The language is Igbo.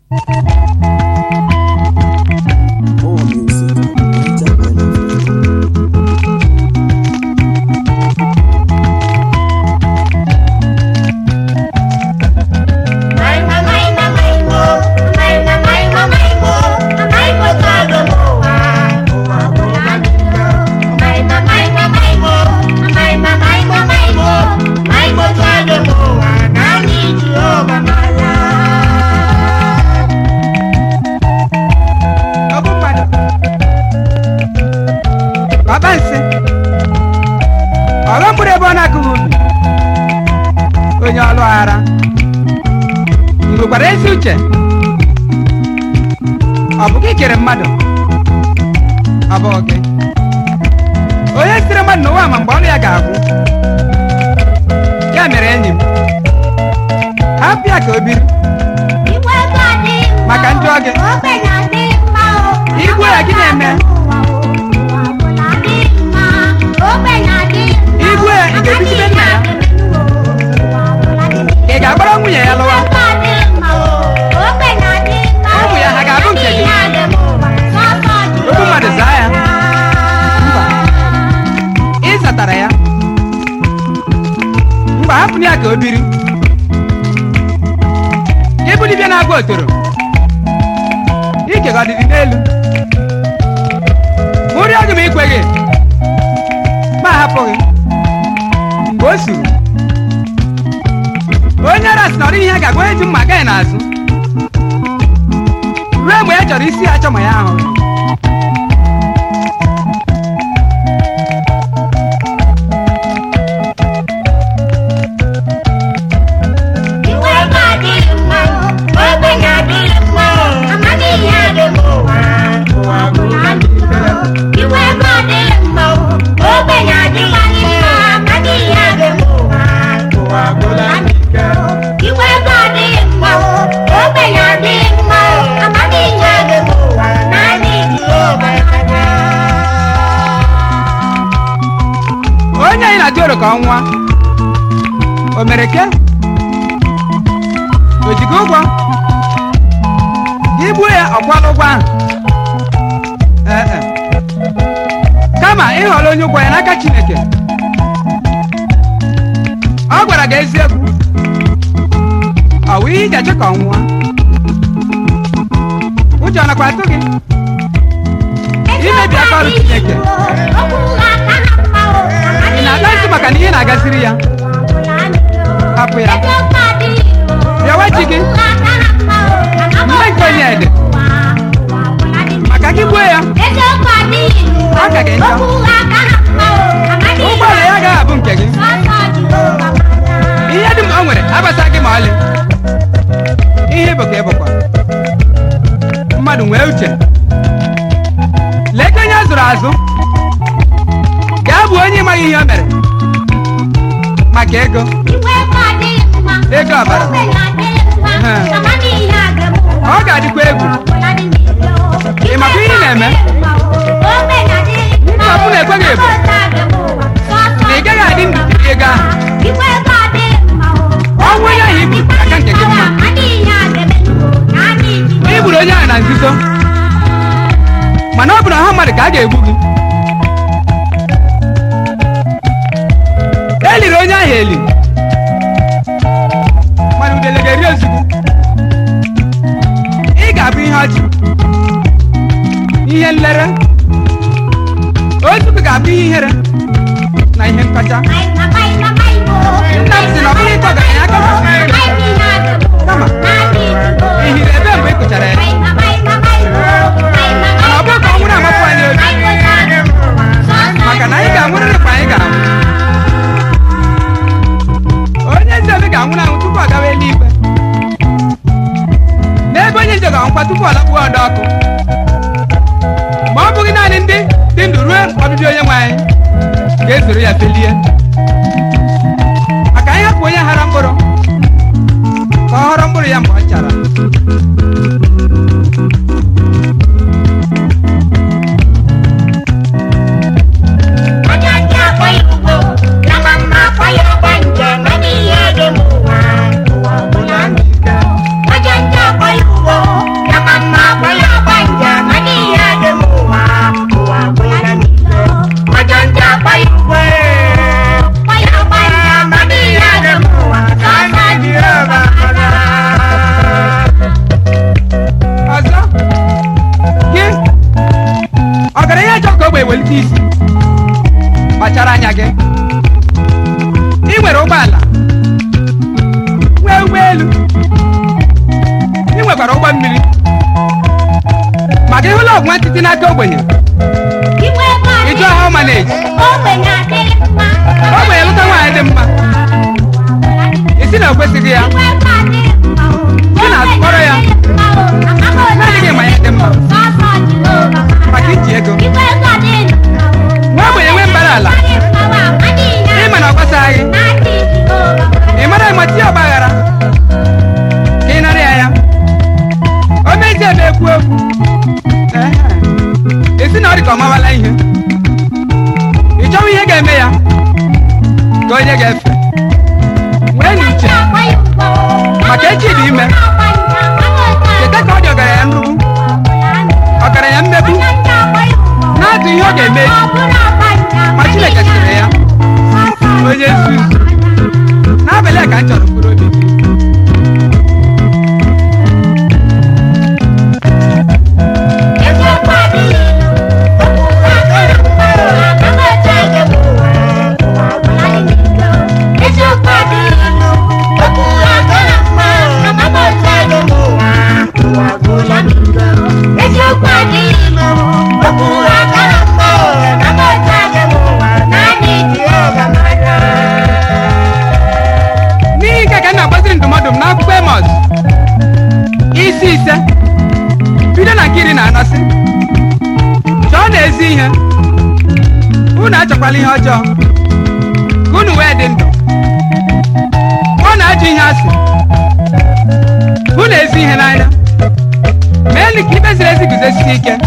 More music. Major Melody. ọ bụ mmadụ ọba nsị ọghọm bụrụ ebe ọ na-akụghị ubi onye ọlụ aghara ị nwekwara ezi uche ọ bụ gị kere mmadụ ọ bụ gị onye sitere mmadụ n'ụwa ma mgbe ọnụ ya ga-agwụ ya mere enyi m hapụ ya ka o biri Maka ndị ọ gị. Igwe ya gị na-eme? Igwe ya, ị ga-ebigide nna ya? ị ga-agbara nwunye ya lụwa Ụmụ ya ha ga-abụ nke gị? okwu mmadụ zaa ya mba ị zatara ya mgbe hapụ ya ka o biri ịbụ dibịa na-agba otoro ike gị ọ dịdị n'elu ụrị ọgụ m ikweghị ma hapụghị mgbe o suru onye ara sị na ọ dịghị ihe ga-agwa onye ji mma agaghị n'azụ ruo mgbe ya chọrọ isi ya achọ ma ya ahụghị onye anyị na-atụ oro ka ọ nwụọ o mere ke o jigo ụgwọ ka igbuo ya ọkwala ụgwọ ahụ Ee, e. kama ịghọrọ onye ụgwọ ya n'aka chineke ọ gwara gị eziokwu ọ wụ ihe iji achọ ka ọ nwụọ ụjọ nakwa atụ gị imebi aka ọrụ chineke ị na-aga ntị maka na ihe na-agasịrị ya hapụ ya bịawa chi gị nne nke onye ede maka gị gbuo ya ọ ka gị njọ ụgbọala ya agaghị abụ nke gị ihe dum o nwere abata gị ma ọlị ihe bụ ka ị bụkwa mmadụ nwee uche lee ka onye a zụrụ azụ gaa bụ onye ịmaghị ihe o mere maka ego Ego ọbara. ọ ga-adịkwa egwu Ị makwa ihe ị na-eme? Nsogbu na-ekweghị ebu. na ị gaghị adị ndụ iri ego ahụ ọnwụ onye ahụ ibu aka nke gị mma ị gburu onye ahụ na nzuzo mana ọ bụ na ọha mmadụ ka a ga-egbu gị e liri onye ahụ eli mana udele ga-eri ozugbo ị ga-abụ ihe ọchị ihe nlere otu ga-abụ ihe ihere na ihe nkọcha Nna m si na ọ bụrụ ịkọ ọgaranya aka Kama, ị hiri ebe mgbe ị kụchara ya mana ọ bụrụ ka ọ nwụrụ amapụ anyị obi maka na anyị ga-anwụrịrị mgbe anyị ga-anwụ onye ezi obi ga-anwụ na anwụ tupu ọ gawa eluigwe n'ebe onye njọ ga-anwụkwa tupu ọ lakpuo ọdọ ọkụ ma ọ bụghị naanị ndị dị ndụ ruo ọbịbịa onye nwe anyị ga-ezoro ya felie maka anyị hapụ onye ghara mkpụrụ ka ọ ghọrọ mkpụrụ ya mgbe ọ chara onye ndị akwa ya ugbo ya ma mma akwa ya ọgba njem ọ dị ihe dị m ụwa ụwa ọbụla n'ike onye ndị akwa ya ugbo na-esi isi kpachara anya gị ị nwere ụgbọala nwee ụgbọelu ị nwekwara ụgbọ mmiri maka ịhụla ọgwụ ntịtị n'aka ogbenye ịjụ ha maneji ogbenye lụta nwaanyị dị mma isi na o kwesịghị ya Ị na-akpọrọ ya na-adịghị ma ya dị mma maka iji ego nwa ogbenye nwe mbara ala ịma na ọ gbasaghị ị mara ịmati ọgba aghara ka ị nara ya ya o mezie ebe ekwu okwu Ehe. esi na ọ dị ka ọ mawala ihe ị chọwa ihe ga-eme ya ka onye ga-efe nwee na uche maka echi dị ime cheta ka ọ dị ọgaranya nrugbu ọgaranya mmegbu na-atụ ihe ọ ga-eme echi ma chineke sịrị ya onye nzuzu n'abalị a ka m chọrọ mkpụrụ obi gị Eziokwu adịghị m, okwu agara mma, na m otu adị m ụwa, naanị Jehova mara. n'ihi nke ka m na-agbaziri ndụmọdụ m n'akwụkwọ emọs isi ise bido na nke iri na anọ sị chọọ na ezi ihe unu achọkwala ihe ọjọọ ka unu wee dị ndụ ọ na-ajụ ihe asị hụ na ezi ihe n'anya mee nụ ka ikpe ziri ezi guzosie ike